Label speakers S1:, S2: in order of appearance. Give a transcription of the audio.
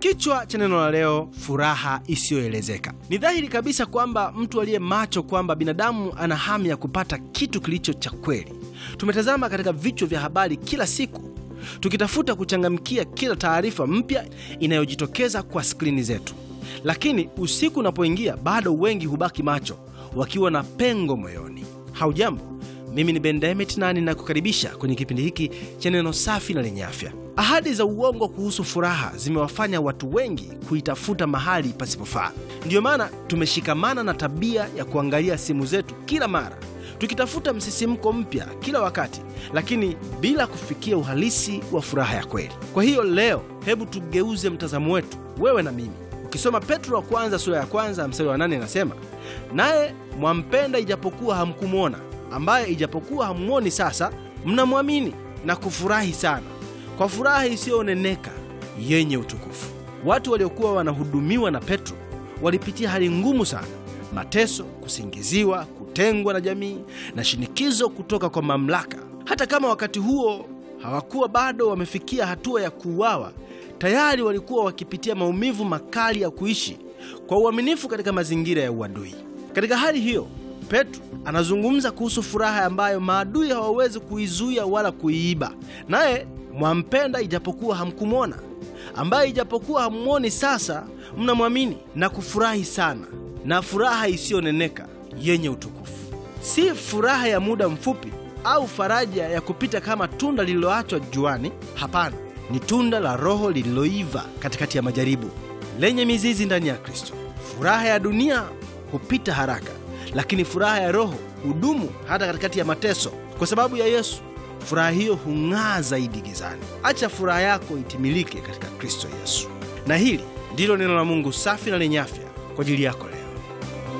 S1: Kichwa cha neno la leo, furaha isiyoelezeka. Ni dhahiri kabisa kwamba mtu aliye macho kwamba binadamu ana hamu ya kupata kitu kilicho cha kweli. Tumetazama katika vichwa vya habari kila siku tukitafuta kuchangamkia kila taarifa mpya inayojitokeza kwa skrini zetu, lakini usiku unapoingia, bado wengi hubaki macho wakiwa na pengo moyoni. Haujambo, mimi ni Ben Demet na ninakukaribisha kwenye kipindi hiki cha neno safi na lenye afya. Ahadi za uongo kuhusu furaha zimewafanya watu wengi kuitafuta mahali pasipofaa. Ndiyo maana tumeshikamana na tabia ya kuangalia simu zetu kila mara tukitafuta msisimko mpya kila wakati, lakini bila kufikia uhalisi wa furaha ya kweli. Kwa hiyo leo, hebu tugeuze mtazamo wetu, wewe na mimi. Ukisoma Petro wa kwanza sura ya kwanza mstari wa nane inasema, naye mwampenda ijapokuwa hamkumwona, ambaye ijapokuwa hammwoni sasa mnamwamini na kufurahi sana kwa furaha isiyoneneka yenye utukufu. Watu waliokuwa wanahudumiwa na Petro walipitia hali ngumu sana: mateso, kusingiziwa, kutengwa na jamii na shinikizo kutoka kwa mamlaka. Hata kama wakati huo hawakuwa bado wamefikia hatua ya kuuawa, tayari walikuwa wakipitia maumivu makali ya kuishi kwa uaminifu katika mazingira ya uadui. Katika hali hiyo, Petro anazungumza kuhusu furaha ambayo maadui hawawezi kuizuia wala kuiiba. Naye mwampenda ijapokuwa hamkumwona, ambaye ijapokuwa hammwoni sasa mnamwamini na kufurahi sana, na furaha isiyoneneka yenye utukufu. Si furaha ya muda mfupi au faraja ya kupita kama tunda lililoachwa juani. Hapana, ni tunda la Roho lililoiva katikati ya majaribu, lenye mizizi ndani ya Kristo. Furaha ya dunia hupita haraka, lakini furaha ya Roho hudumu hata katikati ya mateso. Kwa sababu ya Yesu, furaha hiyo hung'aa zaidi gizani. Acha furaha yako itimilike katika Kristo Yesu. Na hili ndilo neno la Mungu safi na lenye afya kwa ajili yako leo.